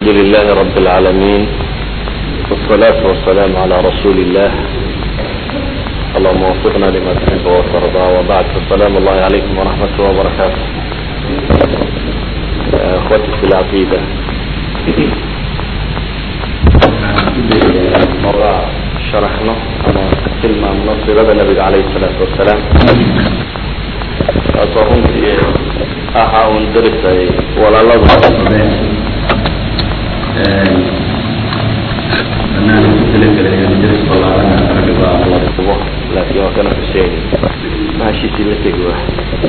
لله رب العالمين والصلاة والسلام على رسول الله اللهم وفقنا لما تحب وترضى وبعد فالسلام الله عليكم ورحمة الله وبركاته اخوتي في العقيدة مرة شرحنا أنا كلمة من صيغة النبي عليه الصلاة والسلام taasoo runtii ahaa un darisay walaaladu laakiin waa kana xuseyn mahashiisii la tegi wa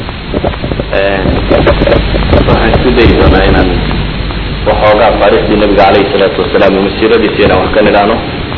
waxaan isku dayi doonaa inaan waxoogaa taariikhdii nabiga calayhi salaatu wasalaam iyo masiiradiisi inaan wax ka nidhaano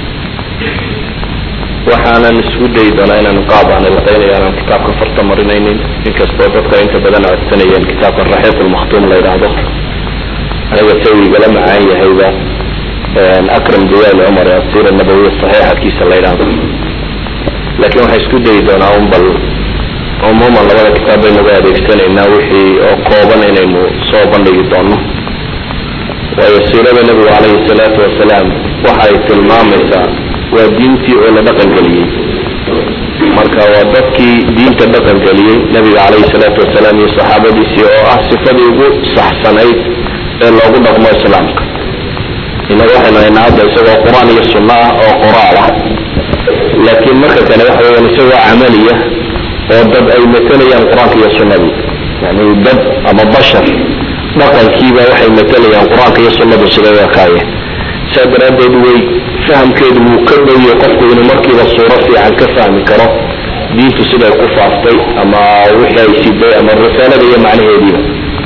waxaanan isku dayi doonaa inaan qaab aan ilqeynaya aanan kitaabka farta marinaynin inkastoo dadka inta badan codsanayeen kitaabka raxiiq lmakhtuum la yidhaahdo aniga sawigala macaan yahayba akram jawaal cumar ee asiira nabawiya saxiixadkiisa la yidhaahdo laakiin waxaan isku dayi doonaa un bal cumuuman labada kitaab baynagu adeegsanaynaa wixii oo kooban inaynu soo bandhigi doono waayo siirada nebigu calayhi salaatu wasalaam waxa ay tilmaamaysaa waa diintii oo la dhaqan geliyey marka waa dadkii diinta dhaqan geliyey nabiga calayhi salaatu wasalaam iyo saxaabadiisii oo ah sifadii ugu saxsanayd ee loogu dhaqmo islaamka inaga waxaynu haynaa hadda isagoo qur-aan iyo sunno ah oo qoraal ah laakiin marka kale waxa weyaan isagoo camaliya oo dad ay matalayaan qur-aanka iyo sunnadii yani dad ama bashar dhaqankiiba waxay matalayaan qur-aanka iyo sunnadu siday u ekaayeen saa daraaddeed way fahamkeedu wuu ka dhowyahay qofku inuu markiiba suuro fiican ka fahmi karo diintu siday ku faaftay ama wixii ay siday ama risaalada iyo macnaheediiba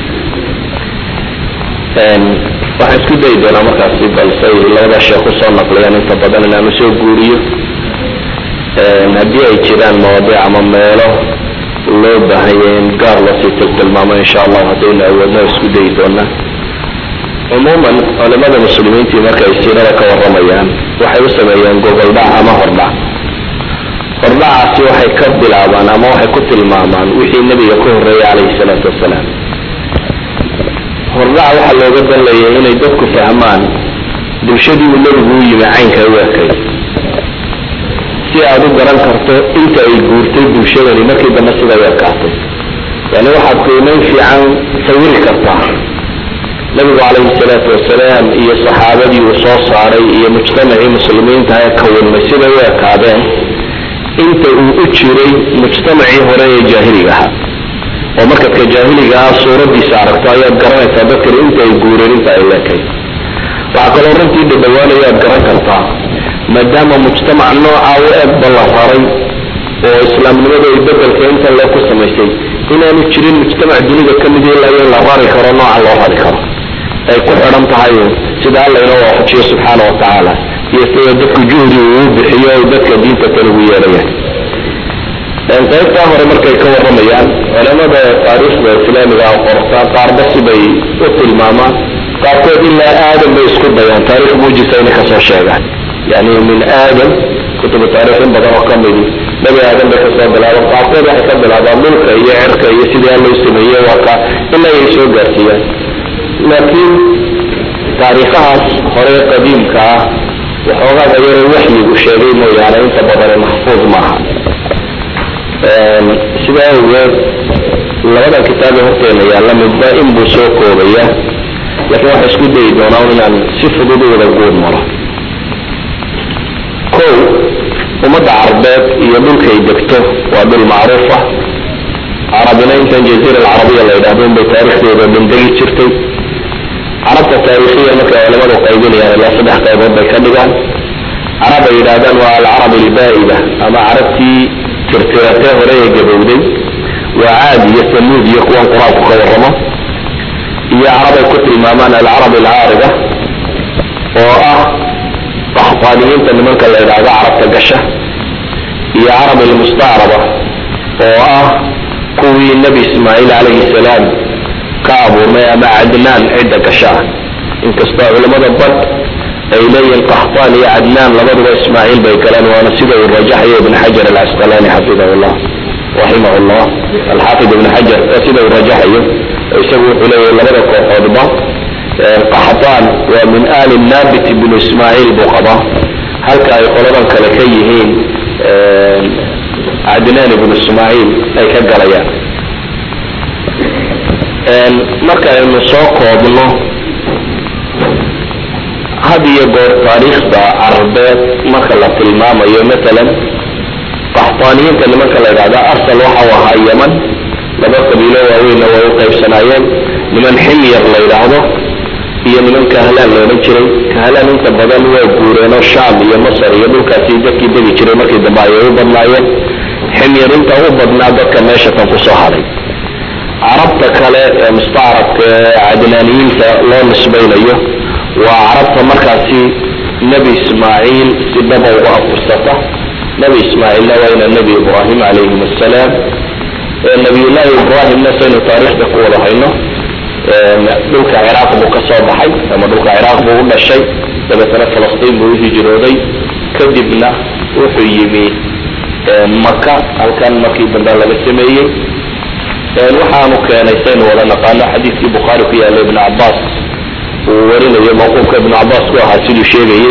waxaan isku dayi doonaa markaasi balsay labada sheekh usoo naqliyaan inta badan inaanu soo guuriyo haddii ay jiraan mawaadiic ama meelo loo baahanya in gaar loosii tiltilmaamo insha allahu haddaynu awoodno isku dayi doonaa cumuuman culimada muslimiintii markay siirada ka waramayaan waxay u sameeyeen gogoldhac ama hordhac hordhacaasi waxay ka bilaabaan ama waxay ku tilmaamaan wixii nebiga ka horreeyay calayhi salaatu wasalaam hordhac waxaa looga danlayay inay dadku fahmaan bulshadii uu nebigu u yimi caynka u ekay si aad u garan karto inta ay guurtay bulshadani markii dambe siday u ekaatay yani waxaad qiimeyn fiican sawiri kartaa nabigu calayhi salaatu wasalaam iyo saxaabadii uu soo saaray iyo mujtamacii muslimiinta ee kawinmay siday u ekaadeen inta uu u jiray mujtamacii hore ee jaahiliga ahaa oo markaad ka jaahiliga ah suuradiisa aragto ayaad garanaysaa dadkan inta ay guureen inta ay leekay waxaa kaloo runtii dhadhawaanaya aad garan kartaa maadaama mujtamac noocaa u eeg balla raray oo islaamnimadu ay bedelka intan loo ku samaysay inaanu jirin mujtamac dunida ka mid ilaa in la rari karo nooca loo rari karo ay ku xidhan tahay sida alla inoo waafajiyo subxaana wa tacaala iyo sida dadku juhdi uu bixiyo ay dadka diinta kale ugu yeedhayaan qaybtaa hore markay ka waramayaan culamada taariikhda islaamiga qorta qaarba sibay u tilmaamaan qaarkood ilaa aadam bay isku dayaan taarikh muujisa inay kasoo sheegaan yani min aadam kutubu taarikh in badan oo ka midi nebi aadam bay kasoo bilaabaan qaarkood waxay ka bilaabaan dhulka iyo cirka iyo sidii alla u sameeyey waa ka ilaa ay soo gaarsiiyaan laakiin taariikhahaas hore qadiimka ah waxoogaaba yaroo waxyigu sheegay mooyaane inta badane maxfuud maaha sidaa awgeed labada kitaab ee horteena yaalla midba in buu soo koobaya laakiin waxaa isku dayi doonaa inaan si fudud u wada guud maro kow ummadda carbeed iyo dhulkay degto waa dhul macruufa carabina intan jaziira alcarabiya la yidhahdo inbay taarikhdeeda bandegi jirtay carabta taariikhiya markay culamadu qaybinayaan ilaa saddex qaybood bay ka dhigaan carab ay yidhahdaan waa alcarab albaa'ida ama carabtii tirtiratee hore ee gabowday waa caad iyo samuud iyo kuwan qur-aanku ka warramo iyo carab ay ku tilmaamaan alcarab alcaariga oo ah qaxfaaniyiinta nimanka la yidhaahdo carabta gasha iyo carab almustacraba oo ah kuwii nebi ismaaciil calayhi salaam ka abuurnay ama cadnaan cidda gasha ah inkastoo culamada bad ay leeyihiin qaxtaan iyo cadnaan labaduba ismaaciil bay galeen waana sida uu rajaxayo ibn xajar alcasqalaani xafidahu llah raximah llah alxaafid ibn xajar sida uu rajaxayo isagu wuxuu leeyahay labada kooxoodba qaxdaan waa min ali nabit bnu ismaaciil buu qabaa halka ay qoladan kale ka yihiin cadnaan ibnu ismaaciil ay ka galayaan marka aynu soo koobno had iyo goor taariikhda carabeed marka la tilmaamayo matalan qaxtaaniyiinta nimanka la yidhahda asal waxau ahaa yeman laba qabiilo waaweynna way u qaybsanaayeen niman ximyar la yidhaahdo iyo niman kahlaan la odhan jiray kahlaan inta badan waa guureenoo sham iyo masar iyo dhulkaasi dadkii degi jiray markii dambe ayay u badnaayeen ximyar inta u badnaa dadka meesha kan kusoo haday carabta kale ee mustacrabka ee cadnaaniyiinta loo nisbaynayo waa carabta markaasi nebi ismaaciil si dhaba uga afursata nebi ismaaciilna waa ina nebi ibraahim calayhim assalaam nabiyullaahi ibraahimna saynu taariikhda ku wada hayno dhulka ciraaq buu ka soo baxay ama dhulka ciraaq buu u dhashay dabeetana falastiin buu u hijrooday kadibna wuxuu yimi maka halkan markii dambe laga sameeyey waxaanu keenay saynu wada naqaano xadiidkii bukhaari ku yaalla ibn cabaas uu warinayo mawquufka ibn cabaas ku ahaa siduu sheegayey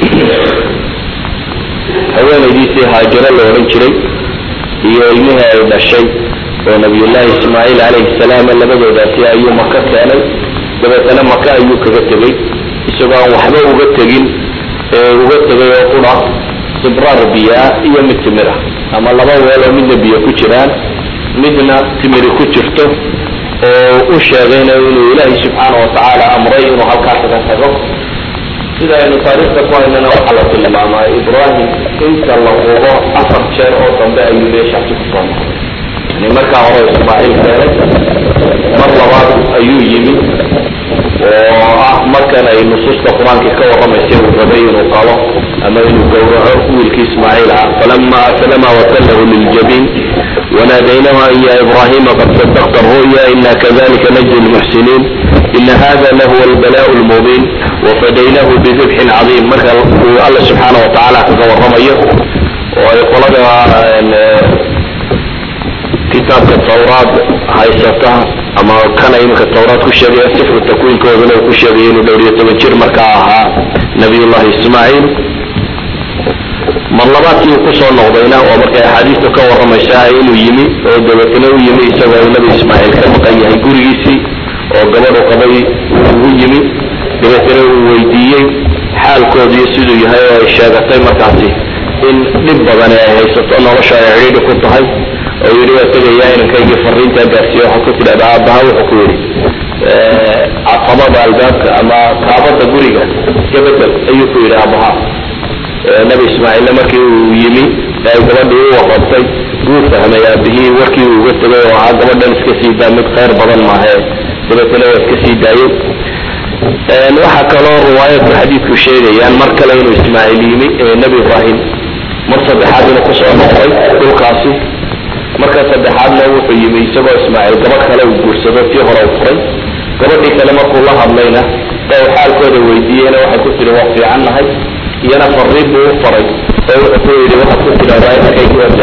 haweenaydiisii haajiro la odhan jiray iyo ilmihii ay dhashay oo nabiyullaahi ismaaciil calayhi salaam labadoodaasi ayuu maka keenay dabeetana maka ayuu kaga tegey isagoo aan waxba uga tegin uga tegay oo qura sibraar biyaa iyo mid timir ah ama laba weel oo midna biyo ku jiraan midna timiri ku jirto oo u sheegayna inuu ilaahay subxaana watacaala amray inuu halkaa kaga tago sida aynu taariikhda ku haynana waxaa la tilmaamaa ibraahim inta la hubo afar jeer oo dambe ayuu meeshaasi kusoo noqday yani markaa hore ismaaciil keenay mar labaad ayuu yimi oo ah markan ay nusuusta qur-aanka ka warramaysay uu rabay inuu qalo ama inuu gowraco wiilkii ismaaciil ah falama aslama watallahu liljabiin وناديناه أن يا إبراهيم قد صدقت الرؤيا إنا كذلك نجزي المحسنين إن هذا لهو البلاء المبين وفديناه بذبح عظيم مركا الله سبحانه وتعالى كقول رميه ويقول كتاب التوراة هايستها أما كان يمك التوراة كشري سفر التكوين كوزنا كشري دورية تبجر مركاها نبي الله إسماعيل marlabaadkii uu kusoo noqdayna oo markay axaadiista ka warramaysaa inuu yimi oo dabeetna u yimi isagoo uu nabi ismaaciil ka maqan yahay gurigiisii oo gabadhu qabay ugu yimi dabeetna uu weydiiyey xaalkoodiiyo siduu yahay oo ay sheegatay markaasi in dhib badan ay haysato nolosha ay cidhiidhi ku tahay oo yidhi waa tegayaa inankaygii fariintaa gaarsiiye waxaa ku tidhahda aabbaha wuxuu ku yidhi caqabada albaabka ama kaabada guriga iska bedel ayuu ku yidhi aabbaha nabi ismaaciilna markii uu yimi ay gabadhii u waqabtay wuu fahmay aabihii warkii uu uga tegay oo ahaa gabadhan iska sii daa mid khayr badan maahe dabeetana waa iska sii daayey waxaa kaloo riwaayadku xadiidku sheegayaan mar kale inuu ismaaciil yimi nebi ibraahim mar saddexaad inuu kusoo noqday dhulkaasi marka saddexaadna wuxuu yimi isagoo ismaaciil gabadh kale uu guursado tii hore u furay gabadhii kale markuu la hadlayna ee uu xaalkooda weydiiyeyna waxay ku tihi waa fiican nahay iyana fariin buu u faray oo wuxuu ku yidhi waxaad ku tidhahdaa inankaygi waa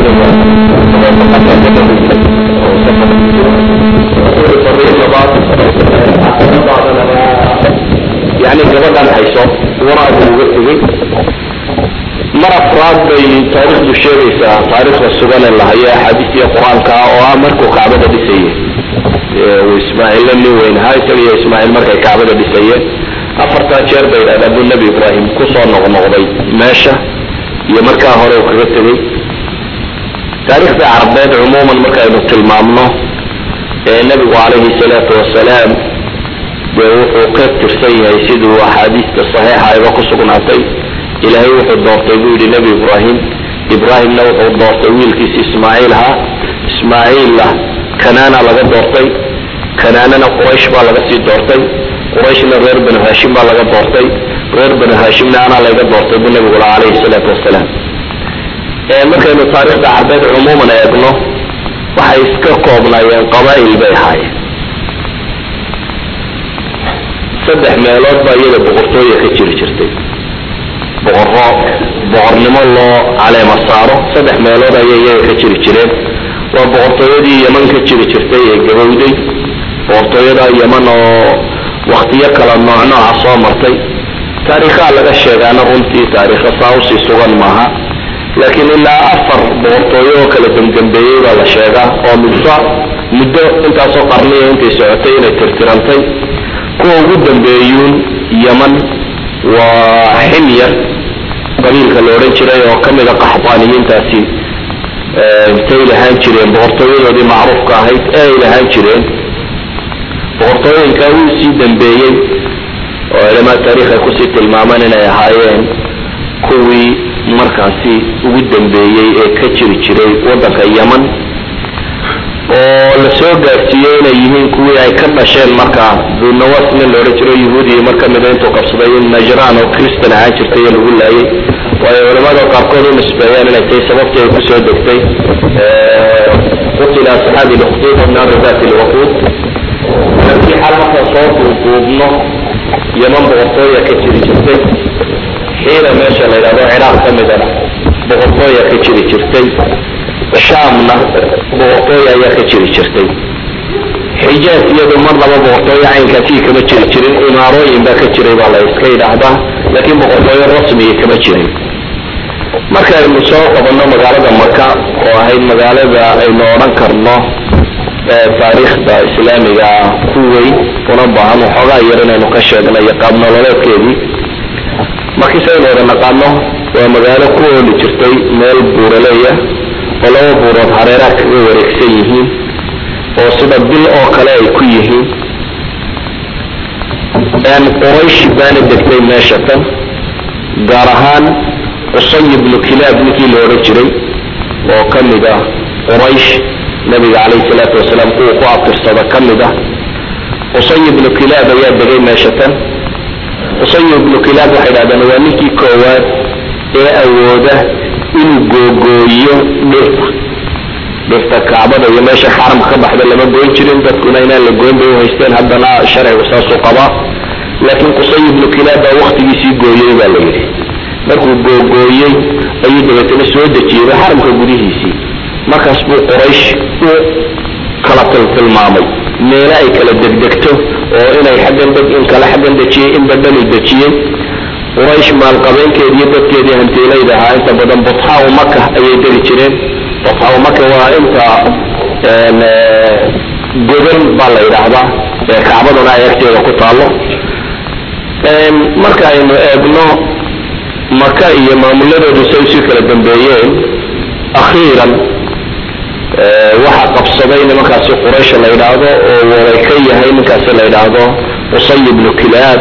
fariin labaad yani gabadhan hayso waraag uga tegey mar afraad bay taariikhdu sheegaysaa taariikhda sugan ee lahayo axaadiistiya qur-aanka oo ah markuu kacbada dhisayey ismaaciilla nin weyn ahaa isaga iyo ismaaciil markay kacbada dhisayeen afartaa jeer bay idhahdaan buu nebi ibraahim kusoo noqnoqday meesha iyo markaa hore uu kaga tegey taariikhda carabeed cumuuman markaynu tilmaamno ee nebigu calayhi salaatu wasalaam dee wuxuu ka tirsan yahay siduu axaadiista saxiixa ayba ku sugnaatay ilaahay wuxuu doortay buu yidhi nebi ibraahim ibraahimna wuxuu doortay wiilkiisi ismaaciil ahaa ismaaciilla kanaana laga doortay kanaanana quraysh baa laga sii doortay qurayshna reer banu haashim baa laga doortay reer banu haashimna anaa layga doortay buu nabigu laha calayhi salaatu wasalaam markaynu taariikhda carbeed cumuuman eegno waxay iska koobnaayeen qabaa'il bay ahaayeen saddex meelood baa iyada boqortooya ka jiri jirtay boqorro boqornimo loo caleema saaro saddex meelood ayay iyaga ka jiri jireen waa boqortooyadii yeman ka jiri jirtay ee gabowday boqortooyada yeman oo waktiyo kala nooc nooca soo martay taariikhaha laga sheegaana runtii taariikha saa usii sugan maaha laakiin ilaa afar boqortooyo oo kala dembdembeeyey baa la sheegaa oo midba muddo intaasoo qarniya intay socotay inay tirtirantay kuwa ugu dambeeyuun yeman waa ximyar qabiilka la odhan jiray oo kamida qaxbaaniyiintaasi intay lahaan jireen boqortooyadoodii macruufka ahayd ee ay lahaan jireen boqortooyinka wuu sii dambeeyey oo culamaa taarikh ay kusii tilmaamaan inay ahaayeen kuwii markaasi ugu dambeeyey ee ka jiri jiray waddanka yeman oo la soo gaarsiiyey inay yihiin kuwii ay ka dhasheen markaa dunawas nin la odhan jiro yahuudiya mar kamida intuu qabsaday in najraan oo christan ahaan jirtay ee lagu laayay waayo culamada qaarkood u nisbeeyaan inay tahay sababtii ay kusoo degtay qutila asxaabi lukhdud naari dati lwaquud markii xal markaa soo duuduubno yeman boqortooya ka jiri jirtay xiina meesha la yidhahdo ciraaq ka midana boqortooya ka jiri jirtay shaamna boqortooya ayaa ka jiri jirtay xijaas iyadu mar laba boqortooyo caynkaasii kama jiri jirin imaarooyin baa ka jiray baa la iska yidhaahdaa laakiin boqortooyo rasmiya kama jirin marka aynu soo qabanno magaalada maka oo ahayd magaalada aynu odhan karno taariikhda islaamiga ku weyn una baahan waxoogaa yar inaynu ka sheegno iyo qaab nololeedkeedii markiise aynu wada naqaano waa magaalo ku ooli jirtay meel buuraleya oo laba buurood hareeraha kaga wareegsan yihiin oo sida bil oo kale ay ku yihiin qurayshi baana degtay meesha tan gaar ahaan qusay ibnu kilaab ninkii la odhan jiray oo ka mid ah quraysh nabiga calayhi salaatu wasalaam kuwa ku abtirsada ka mid ah qusay ibnu kilaab ayaa degay meesha tan qusay ibnu kilaab waxay dhahdeen waa ninkii koowaad ee awooda inuu googooyo dhirta dhirta kacbada iyo meesha xaramka ka baxda lama goyn jirin dadkuna inaan la goyn bay uhaysteen haddana sharcigu saasuu qabaa laakiin qusay ibnu kilaab baa waktigiisii gooyey baa la yidhi markuu googooyey ayuu dabeetana soo dejiyey xaramka gudihiisii markaas buu quraysh u kala tiltilmaamay meelo ay kala degdegto oo inay xaggan deg in kale xaggan dejiyey in badhanu dejiyey quraysh maalqabeenkeediiyo dadkeedii hantiilayda ahaa inta badan butxaau maka ayay degi jireen butxaau maka waa inta godan baa la yidhaahdaa ee kacbaduna ay agteeda ku taalo marka aynu eegno maka iyo maamuladoodu say usii kala dambeeyeen akhiiran waxaa qabsaday nimankaasi quraysh la yidhaahdo oo waray ka yahay ninkaasi la yidhaahdo qusay ibnu kilaab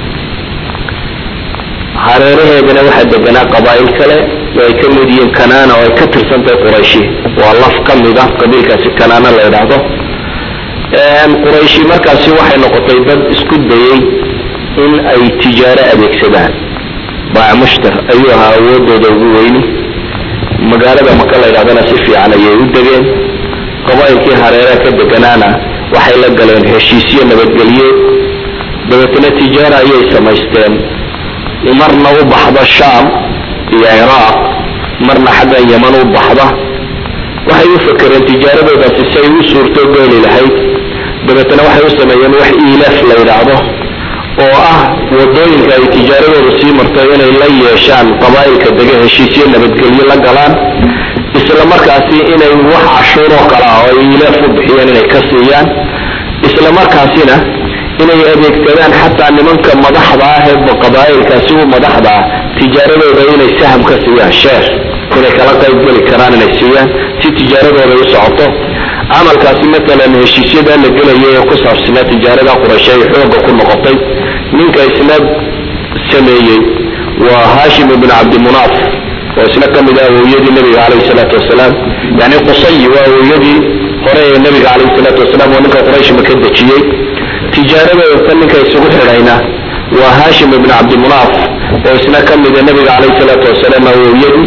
hareeraheedana waxaa deganaa qabaa'il kale oo ay ka mid yihiin kanaana oo ay ka tirsantahay qurayshi waa laf ka mid ah qabiilkaasi kanaana la yidhaahdo qurayshi markaasi waxay noqotay dad isku dayey in ay tijaaro adeegsadaan baac mushtar ayuu ahaa awoodooda ugu weyni magaalada maka la yidhahdana si fiican ayay u degeen qabaa'ilkii hareeraha ka deganaana waxay la galeen heshiisyo nabadgelyo dabeetana tijaara ayay samaysteen marna u baxda shaam iyo ciraaq marna xaggan yeman u baxda waxay u fakereen tijaaradoodaasi say u suurto gooli lahayd dabeetana waxay u sameeyeen wax iilaaf la yidhaahdo oo ah wadooyinka ay tijaaradooda sii marto inay la yeeshaan qabaa'ilka dege heshiisyo nabadgelyo la galaan isla markaasi inay wax cashuuroo kale ah oo ay iilaaf u bixiyeen inay ka siiyaan isla markaasina inay adeegsadaan xataa nimanka madaxda ah ee qabaa'ilkaasi u madaxda ah tijaaradooda inay saham ka siiyaan sheer inay kala qayb geli karaan inay siiyaan si tijaaradooda u socoto camalkaasi matalan heshiisyada la gelaya ee ku saabsanaa tijaarada quraysh ay xooga ku noqotay ninka isna sameeyey waa hashim ibn cabdimunaaf oo isna ka mid ah awowyadii nabiga calayhi salaatu wasalaam yani qusayi waa awowyadii hore ee nabiga calayhi salaatu wasalaam oo ninka quraysh maka dejiyey tijaaradooda tan ninka isugu xidhayna waa hashim ibn cabdimunaaf oo isna ka mida nabiga calayhi salaatu wasalaam awowyadii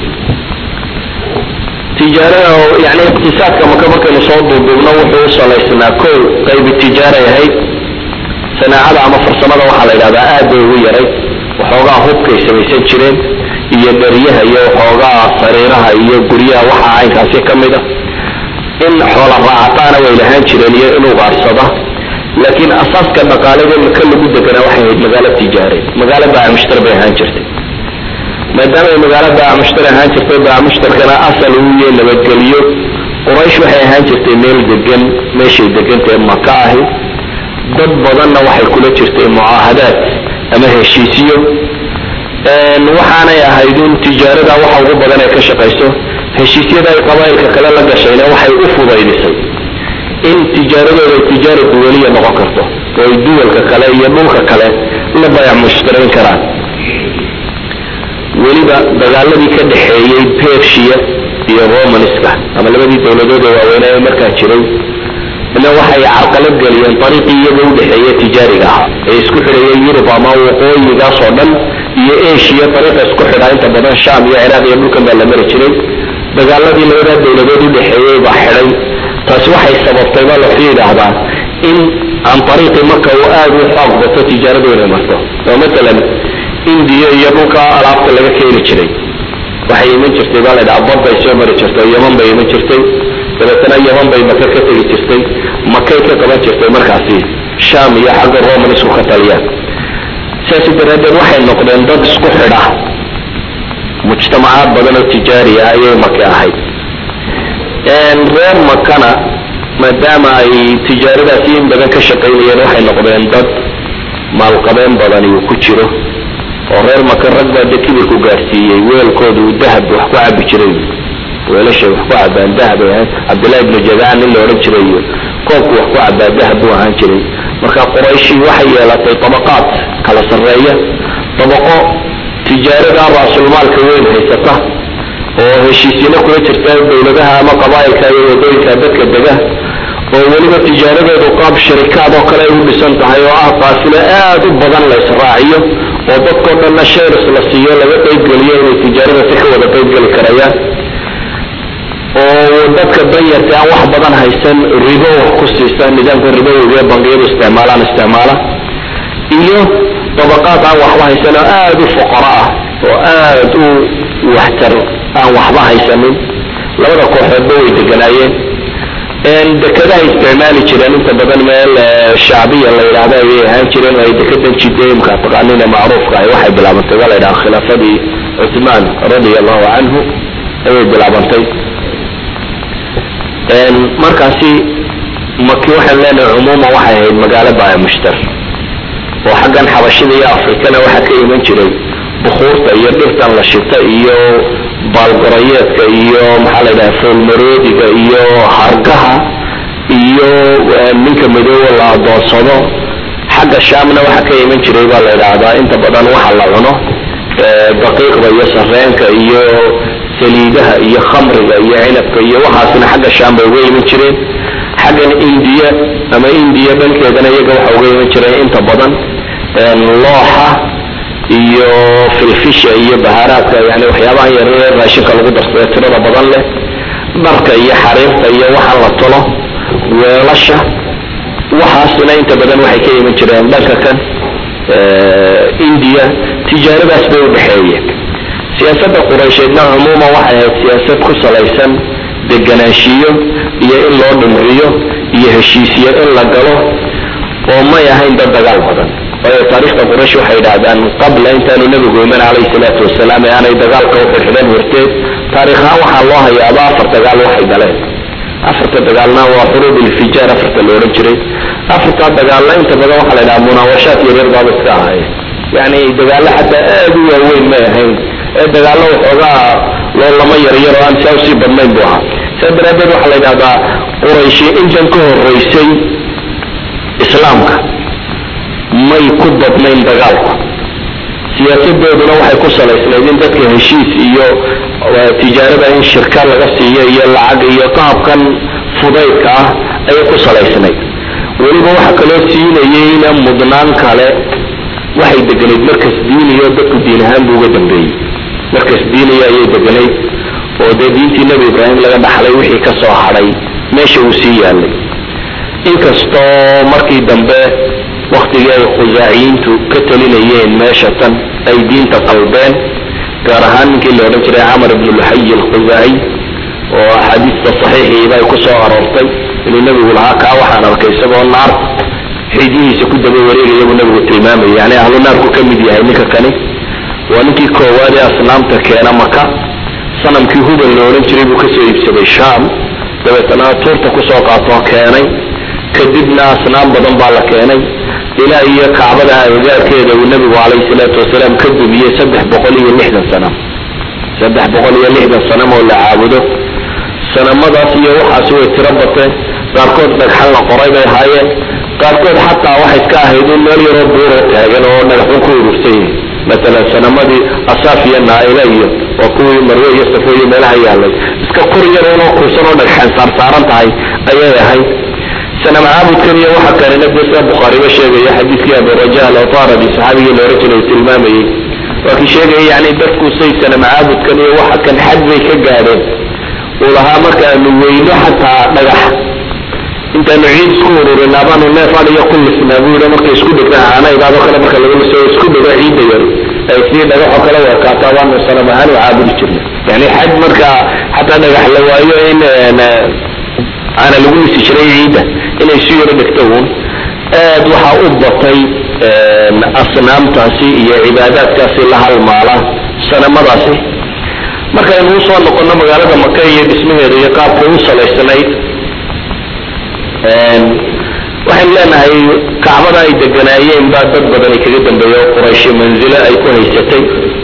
tijaarada yani iqtisaadka maka markaynu soo duuduubno wuxuu u salaysnaa kow qaybi tijaaray ahayd sanaacada ama farsamada waxaa la yidhahdaa aad bay ugu yaray waxoogaa hubkay samaysan jireen iyo dharyaha iyo waxoogaa sariiraha iyo guryaha waxa caynkaasi ka mid a in xoola raacataana way lahaan jireen iyo in ugaarsada laakiin asaaska dhaqaalada maka lagu deganaa waxay ahayd magaalo tijaareed magaalo baaca mushtar bay ahaan jirtay maadaama ay magaalo baaca mushtar ahaan jirtay baaca mushtarkana asal uu yahay nabadgeliyo quraysh waxay ahaan jirtay meel degan meeshay degantae maka ahi dad badanna waxay kula jirtay mucaahadaad ama heshiisyo waxaanay ahayd in tijaarada waxa ugu badan ee ka shaqayso heshiisyada ay qabaa'ilka kale la gashayna waxay u fudaydisay in tijaaradooda tijaara duwaliya noqon karto oo ay duwalka kale iyo dhulka kale la bayac mushtarayn karaan weliba dagaaladii ka dhexeeyey persia iyo romanska ama labadii dowladood ee waaweynaa ee markaa jiray ina waxay carqalad geliyeen ariiqii iyaga udhexeeya tijaariga ah ee isku xidhaya yurub ama waqooyigaas oo dhan iyo asia ariiqa isku xidhaa inta badan sham iyo ciraaq iyo dhulkan baa la mari jiray dagaaladii labadaa dowladood udhexeeyey baa xidhay taasi waxay sababtay baa laxu yidhaahdaa in aan ariiqi marka uu aada u xoog bato tijaaradu inay marto oo matalan indiya iyo dhulka alaabta laga keeni jiray waxay iman jirtay baa ladhaha baday soo mari jirtay yaman bay iman jirtay dabeetana yaman bay maka ka tegi jirtay makay ka qaban jirtay markaasi sham iyo xagga roman isku ka taliyaan sidaasi daraaddeed waxay noqdeen dad isku xidha mujtamacaad badan oo tijaari ah ayay maka ahayd reer makana maadaama ay tijaaradaasi in badan ka shaqaynayeen waxay noqdeen dad maalqabeen badani uu ku jiro oo reer maka rag baa de kibirku gaadhsiiyey weelkooda uu dahab wax ku cabi jiray weelashay wax ku cabaan dahab ay ahaan cabdillahi ibnu jadaan nin la odhan jiray iyo koobku wax ku cabaa dahab buu ahaan jiray marka qurayshi waxay yeelatay tabaqaad kala sarreeya dabaqo tijaarada raasulmaalka weyn haysata oo heshiisyano kula jirta dowladaha ama qabaa'ilka iyo wadooyinka dadka dega oo weliba tijaaradoodu qaab sharikaad oo kale ay u dhisan tahay oo ah qaafilo aad u badan la israaciyo oo dadkao dhanna shares la siiyo laga qaybgeliyo inay tijaarada si ka wada qaybgeli karayaan oo dadka danyarta aan wax badan haysan ribo wax ku siisa nidaamka ribowga ee bangiyadu isticmaalaan isticmaala iyo dabaqaad aan waxba haysan oo aada u foqoro ah oo aad u waxtar aan waxba haysanin labada kooxoodba way deganaayeen dekadaha isticmaali jireen inta badan meel shacbiya la yidhaahdo ayay ahaan jireen oo ay dekadan jideemka taqaanina macruufka ah waxay bilaabantay waa la yidhaha khilaafadii cuthmaan radia allahu canhu ayay bilaabantay markaasi maki waxaan leenahay cumuuman waxay ahayd magaalo baya mushtar oo xaggan xabashida iyo afrikana waxaa ka iman jiray bukuurta iyo dhirtan la shita iyo baalgorayeedka iyo maxaa la yidhaha foolmaroodiga iyo hargaha iyo ninka madoowa la adoonsado xagga shaamna waxaa ka iman jiray baa la yidhaahdaa inta badan waxa la cuno daqiiqda iyo sareenka iyo saliidaha iyo khamriga iyo cinabka iyo waxaasna xagga shaam bay uga iman jireen xaggan indiya ama indiya dhankeedana iyaga waxa uga iman jireen inta badan looxa iyo filfisha iyo bahaaraadka yani waxyaabaha yaryar raashinka lagu darsada tirada badan leh dharka iyo xariirta iyo waxa la tolo weelasha waxaasna inta badan waxay ka iman jireen dhanka kan indiya tijaaradaas bay udhexeeyeen siyaasadda quraysheedna cumuuman waxay ahayd siyaasad ku salaysan deganaanshiyo iyo in loo dhimriyo iyo heshiisyo in la galo oo may ahayn dad dagaal badan waayo taarikhda quraysh waxay idhaahdaan qabla intaanu nebigu iman calayhi salaatu wasalaam ee aanay dagaalka u xidhxidhan horteed taariikhaan waxaa loo hayaaba afar dagaal waxay galeen afarta dagaalna waa xuruub ilfijaar afarta la odhan jiray afartaa dagaalna inta badan waxaa la yidhaha munaawashaad yaryar baaba iska ahaayeen yani dagaallo xataa aad u waaweyn may ahayn ee dagaallo waxoogaa loolama yaryar oo aan saa usii badnayn buu ahaa saa daraaddeed waxaa la yidhahdaa qurayshi intan ka horeysay islaamka may ku badnayn dagaalku siyaasadooduna waxay ku salaysnayd in dadka heshiis iyo tijaarada in shirka laga siiyo iyo lacag iyo qaabkan fudaydka ah ayay ku salaysnayd weliba waxa kaloo siinayeyna mudnaan kale waxay deganayd markas diiniyo dadku diin ahaan buu uga dambeeyey markas diiniya ayay deganayd oo dee diintii nebi ibraahim laga dhaxlay wixii ka soo hadhay meesha uu sii yaalay inkastoo markii dambe waktigii ay khusaaciyiintu ka talinayeen meesha tan ay diinta qalbeen gaar ahaan ninkii la odhan jiray camar ibnu luxayi alkhusaaciy oo axaadiista saxiixiiba ay ku soo aroortay inuu nebigu lahaa kaa waxaan arkay isagoo naar xidihiisa ku daba wareegaya buu nabigu tilmaamayay yani ahlu naarku ka mid yahay ninka kani waa ninkii koowaad ee asnaamta keena maka sanamkii hubal la odhan jiray buu kasoo iibsaday sham dabeetana tuurta kusoo qaatoo keenay kadibna asnaam badan baa la keenay ilaa iyo kacbada agagaarkeeda uu nabigu calayhi salaatu wasalaam ka dumiyey saddex boqol iyo lixdan sanam saddex boqol iyo lixdan sanam oo la caabudo sanamadaas iyo waxaasi way tiro bateen qaarkood dhagxan la qoray bay ahaayeen qaarkood xataa waxay iska ahayd in meel yaroo buuro taagan oo dhagaxun ku urursan yihin matalan sanamadii asaaf iyo naaila iyo waa kuwii marwe iyo safo iyo meelaha yaalay iska kor yaroonoo kursan oo dhagxan saarsaaran tahay ayay ahayd sanam caabudkan iyo waxa kalena dee sida bukhaariba sheegaya xadiidkii aburaja alawtaradi saxaabigii la oran jiray tilmaamayey waa kii sheegaya yani dadku say sanam caabudkan iyo waxa kan xad bay ka gaadheen uu lahaa markaanu weyno xataa dhagax intaanu ciid isku ururin abaanu neef adiga ku lisnaa buu yidhi markay isku dhegtaan caanaydaadoo kale marka laga liso isku dhego ciidda yar ay sidii dhagaxoo kale weekaato abaanu sanam ahaan u caabudi jirna yani xad marka xataa dhagax la waayo in aana lagu lisi jiray ciidda inay si yaro dhegto uun aad waxaa u batay asnaamtaasi iyo cibaadaadkaasi la halmaala sanamadaasi markaynu usoo noqono magaalada maka iyo dhismaheeda iyo qaabkay u salaysanayd waxaynu leenahay kacbada ay deganaayeen baa dad badan ay kaga dambeeya oo qurayshi manzilo ay ku haysatay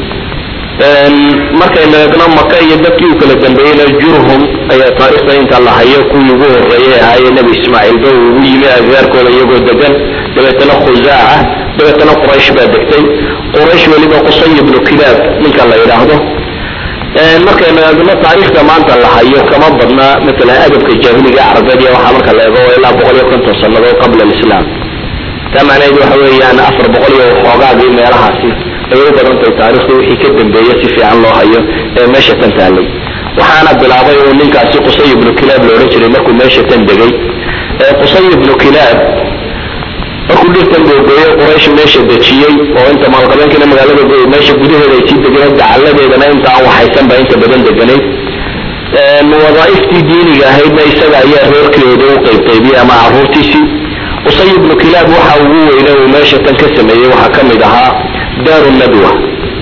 markaynu eegno maka iyo dadkii u kala dambeeyeyna jurhum ayaa taarikhda inta la hayo kuwii ugu horeeyay ahaayee nebi ismaaciilba uu ugu yimi agagaarkooda iyagoo degan dabeetana khusaaca dabeetana quraysh baa degtay quraysh weliba qusay ibnu kilaab ninka la yidhaahdo markaynu eegno taariikhda maanta la hayo kama badna matalan adabka jaahiliga carabeed iyo waxaa marka la eego ilaa boqol iyo konton sannadood qabla alislaam taa macnaheedu waxa weeyaan afar boqol iyo xoogaagii meelahaasi ayay u badan tahay taarikhda wixii ka dambeeye si fiican loo hayo ee meesha tan taallay waxaana bilaabay uu ninkaasi qusay ibnu kilaab la odhan jiray markuu meesha tan degay qusay ibnu kilaab markuu dhirtan googoyo quraysh meesha dejiyey oo inta maalqabeenkiina magaalada meesha gudaheeda ay sii deganeed gacalladeedana inta aan waxaysan baa inta badan deganayd wadaaiftii diiniga ahaydna isaga ayaa reerkeedu u qaybqaybiyey ama caruurtiisii qusay ibnu kilaab waxa ugu weyne uu meesha tan ka sameeyey waxaa ka mid ahaa daaru nadwa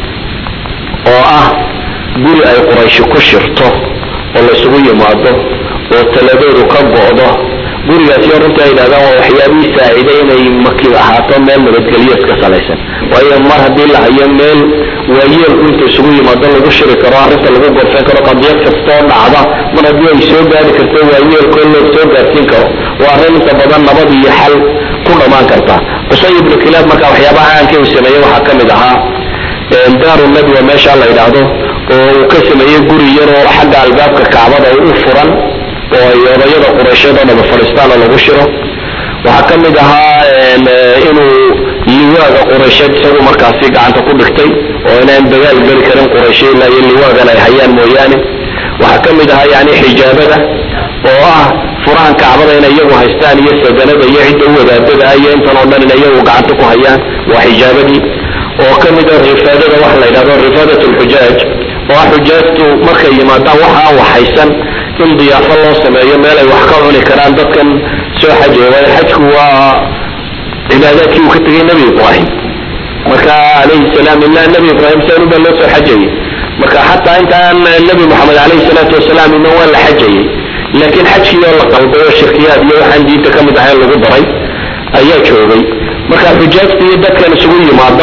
oo ah guri ay qurayshi ku shirto oo laysugu yimaado oo taladoodu ka go'do gurigaasi oo runtii ay yidhahdaan waa waxyaabihii saaciday inay maki ahaato meel nabadgelyo iska salaysan waayo mar haddii la hayo meel waayeelku inta isugu yimaado lagu shiri karo arrinta lagu gorfeyn karo qadiyad kastoo dhacda mar haddii ay soo gaari karto waayeelkoo loo soo gaarsiin karo waa arrin inta badan nabad iyo xal ku dhammaan karta qusay ibnu kilaab marka waxyaabaha caanka uu sameeyey waxaa ka mid ahaa daaru nadwa meesha la yidhaahdo oo uu ka sameeyey guri yar oo xagga albaabka kacbada u furan oo ay odayada quraysheed oo dhaba fadhiistaan oo lagu shiro waxaa ka mid ahaa inuu liwaaga quraysheed isagu markaasi gacanta ku dhigtay oo inaan dagaal geli karin qurayshe ilaa iyo liwaagan ay hayaan mooyaane waxaa ka mid ahaa yani xijaabada oo ah furahan kacbada inay iyagu haystaan iyo sadanada iyo cidda u wadaadada ah iyo intan oo dhan in iyagu gacanta ku hayaan waa xijaabadii oo ka mid a rifaadada waxa la yidhahdo rifaadat lxujaaj oo ah xujaajtu markay yimaadaan waxa aan waxaysan in diyaafo loo sameeyo meel ay wax ka cuni karaan dadkan soo xajaya waayo xajku waa cibaadaadkii uu ka tegay nebi ibraahim marka calayhi salaam ilaa nebi ibraahim saan ubaa loo soo xajayay marka xataa intaan nebi moxamed calayhi salaatu wasalaam ina waa la xajayay laakiin xajkii oo la qalbay oo shirkiyaad iyo waxaan diinta ka mid ahayn lagu daray ayaa joogay marka xujaajta iyo dadkan isugu yimaada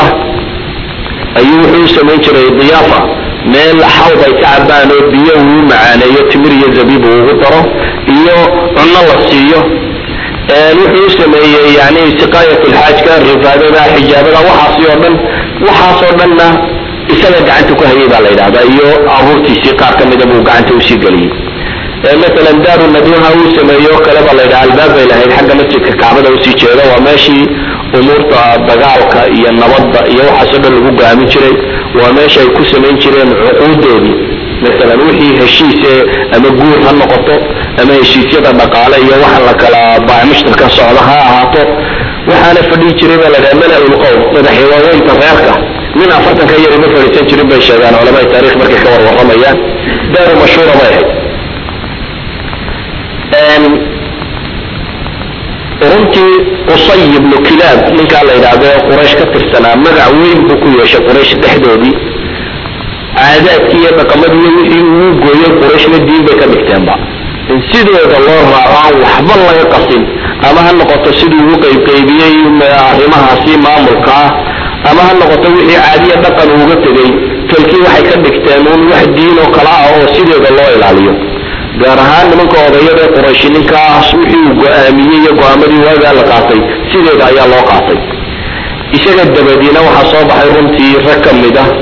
ayuu wuxuu u samayn jiray diyaafa meel xawd ay ka cabaan oo biyo uu macaaneeyo timir iyo zabiib uu ugu daro iyo cunno la siiyo wuxuu u sameeyey yani siqaayat lxaajka rifaadada xijaabada waxaasi oo dhan waxaasoo dhanna isaga gacanta ku hayay baa la yidhahdaa iyo abuurtiisii qaar ka mida buu gacanta usii geliyey masalan daaru nadwaha uu sameeyo kaleba la yidhaha albaab bay lahayd xagga masjidka kacbada usii jeeda waa meeshii umuurta dagaalka iyo nabadda iyo waxaasoo dhan lagu go'aamin jiray waa meesha ay ku samayn jireen cuquudoodii masalan wixii heshiise ama guur ha noqoto ama heshiisyada dhaqaale iyo waxa la kala baacmushtarka socda ha ahaato waxaana fadhihi jiray baa la dhaha mala-ul qowm madaxi waaweynta reerka nin afartan ka yari ma fadhiisan jirin bay sheegaan culamada taarikh markay ka warwaramayaan daaru mashhuura bay ahayd runtii qusay ibnu kilaab ninkaa la yidhaahdo ee quraysh ka tirsanaa magac weyn buu ku yeeshay quraysh dhexdoodii caadaadkii iyo dhaqamadii wixii uu gooyey qurayshna diin bay ka dhigteenba in sidooda loo raaco aan waxba laga qasin ama ha noqoto siduu ugu qaybqaybiyey arrimahaasi maamulka ah ama ha noqoto wixii caadiya dhaqan uuga tegey talkii waxay ka dhigteen un wax diin oo kale ah oo sideeda loo ilaaliyo gaar ahaan nimanka odayada ee qurayshi ninkaas wixii uu go-aamiyey iyo go-aamadii waagaa la qaatay sideeda ayaa loo qaatay isaga dabadiina waxaa soo baxay runtii rag ka mid ah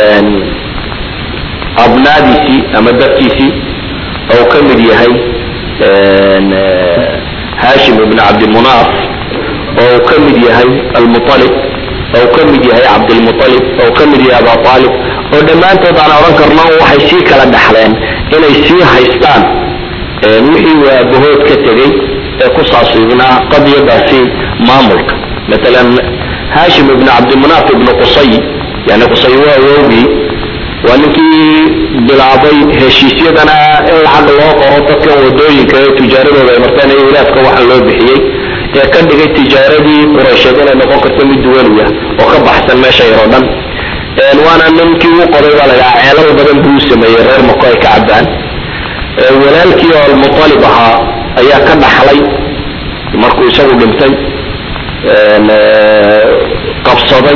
abnaadiisii ama dadkiisii oo ka mid yahay hashim ibn cabdimunaaf oo ka mid yahay almualib oo ka mid yahay cabdilmualib oo ka mid yahay aba aalib oo dhammaantood aan odhan karno waxay sii kala dhaxleen inay sii haystaan wixii uu aabahood ka tegey ee ku saasiibnaa qadiyadaasi maamulka maalan hashim ibn cabdimunaaf ibn qusay yani qusay waa awowgii waa ninkii bilaabay heshiisyadana in lacag loo qoro dadkan wadooyinka ee tijaaradooda ay marteen iyo wilaadka waxa loo bixiyey ee ka dhigay tijaaradii quraysheed inay noqon karto mid duwaliya oo ka baxsan meesha yar oo dhan waana ninkii u qoday baa lagaa ceelal badan buu u sameeyey reer mako ay ka cabaan walaalkii oo almutalib ahaa ayaa ka dhaxlay markuu isagu dhintay qabsaday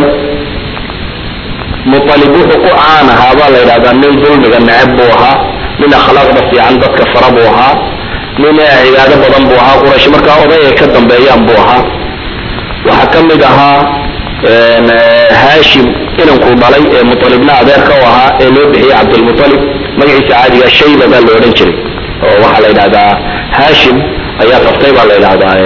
mualib wuxuu ku caan ahaa baa la yidhahdaa nin dulmiga neceb buu ahaa nin akhlaaqda fiican dadka fara buu ahaa nin cibaado badan buu ahaa quraysh markaa oday ay ka dambeeyaan buu ahaa waxaa ka mid ahaa hashim inankuu dhalay ee mualibna adeerka u ahaa ee loo bixiyey cabdilmualib magaciisa caadiga shayba baa la odhan jiray oo waxaa la yidhahdaa hashim ayaa qabtay baa la yidhahdaa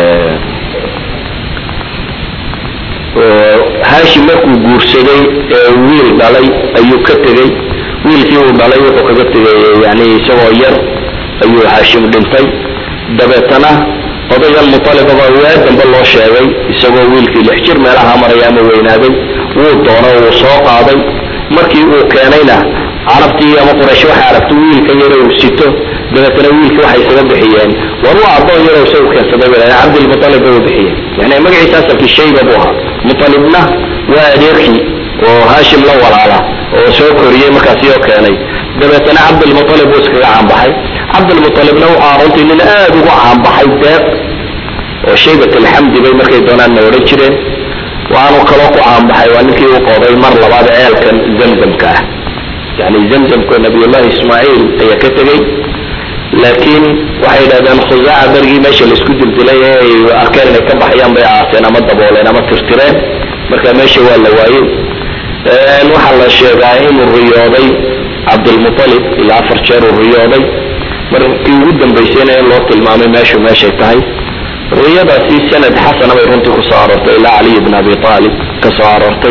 hashim markuu guursaday ee wiil dhalay ayuu ka tegey wiilkii uu dhalay wuxuu kaga tegay yani isagoo yar ayuu hashim dhintay dabeetana odaygan mualibaba waa dambe loo sheegay isagoo wiilkii lix jir meelaha maraya ama weynaaday wuu doono wuu soo qaaday markii uu keenayna carabtii ama quraysh waxay aragta wiilkan yaro uu sito dabeetana wiilkii waxay isaga bixiyeen war waa adoon yaro isagu keensaday bay cabdilmualib bay u bixiyeen yani magaciisa asalkii shayba buu ahaa mualibna waa adeerkii oo hashim la walaala oo soo koriyey markaasi oo keenay dabeetana cabdilmualib buu iskaga caanbaxay cabdilmualibna wuxuu runtii nin aada ugu caanbaxay deeq oo shaybat alxamdi bay markay doonaanna odhan jireen waanu kaloo ku caanbaxay waa ninkii u qoday mar labaad ceelkan zamzamka ah yani zamzamka nabiyullahi ismaaciil ayaa ka tegey laakiin waxay yidhahdeen khusaaca berigii meesha laisku dildilay ee ay arkeen inay ka baxayaan bay aaseen ama dabooleen ama tirtireen marka meesha waa la waayey waxaa la sheegaa inuu riyooday cabdilmualib ilaa afar jeer uu riyooday markii ugu dambaysayna in loo tilmaamay meeshu meeshay tahay riyadaasi sanad xasana bay runtii kusoo aroortay ilaa caliy bn abi aalib ka soo aroortay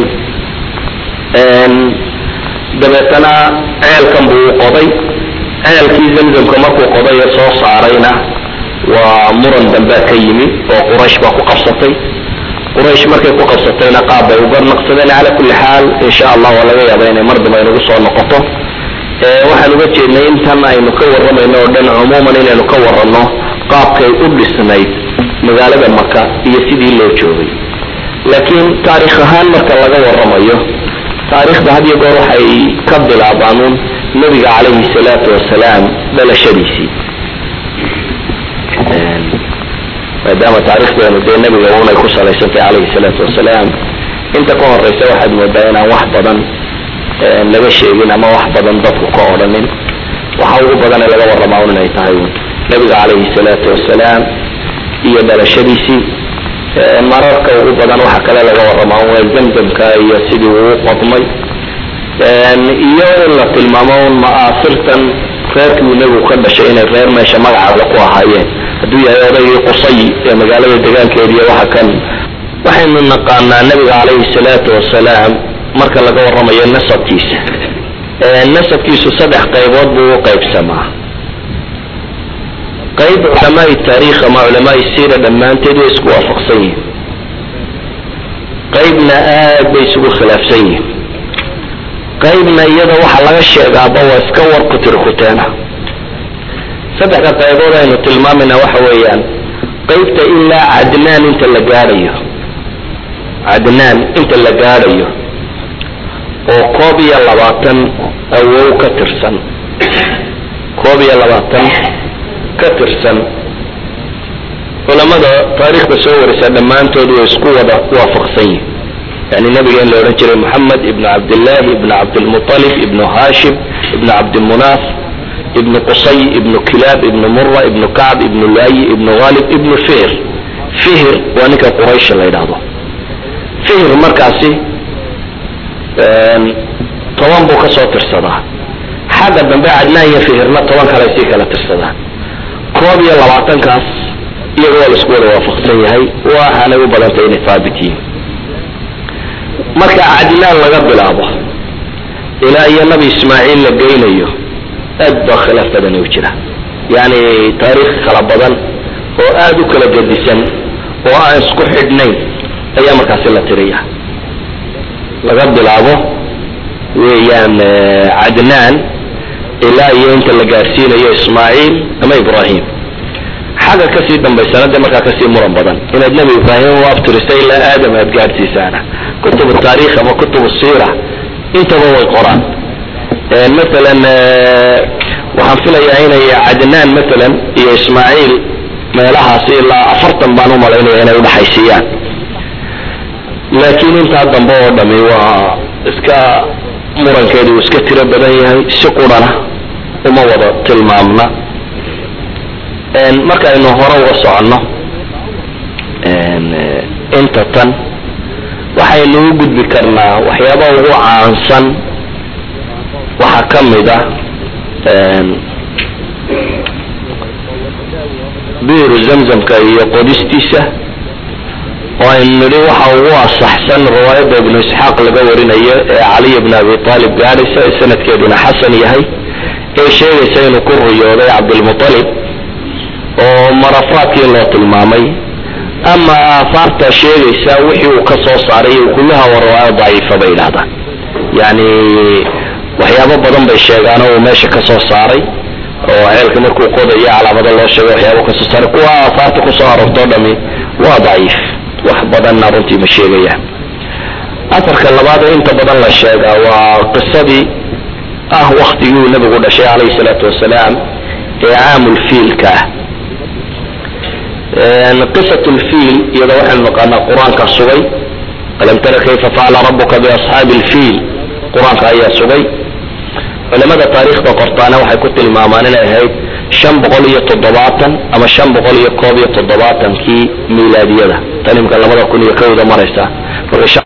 dabeetana ceelkan buu u qoday ceelkii zamzamka markuu qoday ee soo saarayna waa muran dambea ka yimi oo quraysh baa ku qabsatay quraysh markay ku qabsatayna qaab bay uga naqsadeen cala kulli xaal insha allah waa laga yaaba inay mar dambe aynagu soo noqoto waxaan uga jeednay intan aynu ka warramayno oo dhan cumuuman inaynu ka waranno qaabkay u dhisnayd magaalada maka iyo sidii loo joogay laakiin taarikh ahaan marka laga warramayo taarikhda had iyo goor waxay ka bilaabaanuun nabiga calayhi salaatu wasalaam dhalashadiisii maadaama taarikhdeenu dee nabiga unay ku salaysantay calayhi salaatu wasalaam inta ka horeysa waxaad moodaa inaan wax badan laga sheegin ama wax badan dadku ka odhanin waxa ugu badan ee laga warramaa un inay tahay nabiga calayhi salaatu wasalaam iyo dhalashadiisii mararka ugu badan waxa kale laga warramaa waa zamzamka iyo sidii uu qodmay iyo in la tilmaamo un ma'aasirtan reerkii uu nebigu ka dhashay inay reer meesha magacale ku ahaayeen hadduu yahay odaygii qusay ee magaalada degaankeediiy waxa kan waxaynu naqaanaa nabiga calayhi salaatu wasalaam marka laga warramayo nasabkiisa nasabkiisu saddex qaybood buu u qaybsamaa qayb culamaai taariikh ama culamaai siira dhammaanteed way isku waafaqsan yihin qaybna aad bay isugu khilaafsan yihin qaybna iyada waxa laga sheegaaba waa iska war kutirkuteena saddexda qaybood aynu tilmaamayna waxa weeyaan qaybta ilaa cadnaan inta la gaadhayo cadnaan inta la gaadhayo oo koob iyo labaatan awow ka tirsan koob iyo labaatan ka tirsan culamada taariikhda soo warisa dhammaantood way isku wada waafaqsan yihin yani nabiga in la odhan jiray moxamed ibnu cabdillahi ibnu cabdilmuطalib ibnu hashim ibnu cabdimunaaf ibnu qusay ibnu kilaab ibnu mura ibnu kacb ibnu laayi ibnu ghalib ibnu fihr fihr waa ninka quraysh la yidhaahdo fihr markaasi toban buu ka soo tirsadaa xagga dambe cadnaan iyo fihirna toban kale sii kala tirsadaan koob iyo labaatankaas iyaga waa la isku wada waafaqsan yahay waxaanay u badantay inay haabit yihiin marka cadnaan laga bilaabo ilaa iyo nabi ismaaciil la geynayo aad baa khilaaf badani u jira yani taariikh kala badan oo aada u kala gedisan oo aan isku xidhnayn ayaa markaasi la tiriya laga bilaabo weeyaan cadnaan ilaa iyo inta la gaadhsiinayo ismaaciil ama ibrahim xagga kasii dambaysana de markaa kasii muran badan inaad nebi ibraahim u abtirisa ilaa aadam aad gaadhsiisaana kutub taarikh ama kutub siira intaba way qoraan masalan waxaan filayaa inay cadnaan masalan iyo ismaaciil meelahaasi ilaa afartan baan u malaynaya inay udhaxaysiiyaan laakiin intaa dambe oo dhami waa iska murankeedu uu iska tiro badan yahay si qurana uma wada tilmaamna markaaynu hore uga soconno inta tan waxaynu u gudbi karnaa waxyaabaha ugu caansan waxaa ka mid ah biiru zamzamka iyo qodistiisa oo aynu nidhi waxa ugu asaxsan riwaayadda ibnu isxaaq laga warinayo ee caliy bn abi aalib gaadhaysa sanadkeeduna xasan yahay ee sheegaysa inuu ku riyooday cabdilmualib oo marafaadkii loo tilmaamay ama aahaarta sheegaysa wixii uu ka soo saaray kullaha waa riwaayo daciifa bay yidhahdaan yani waxyaabo badan bay sheegaan oo uu meesha ka soo saaray oo ceelka markuu qodayo calaamado loo sheegay waxyaabo kasoo saaray kuwa aahaarta kusoo aroortoo dhami waa daciif wax badanna runtii ma sheegayaan atarka labaad ee inta badan la sheegaa waa qisadii ah waktigii uu nabigu dhashay calayhi salaatu wasalaam ee caamulfiilka ah qisat lfiil iyada waxaynu naqaanaa qur-aanka sugay alam tara kayfa facala rabuka biasxaabi lfiil qur-aanka ayaa sugay culamada taariikhda qortaana waxay ku tilmaamaan inay ahayd shan boqol iyo toddobaatan ama shan boqol iyo koob iyo toddobaatankii miilaadiyada tan imika labada kun iyo kowda maraysa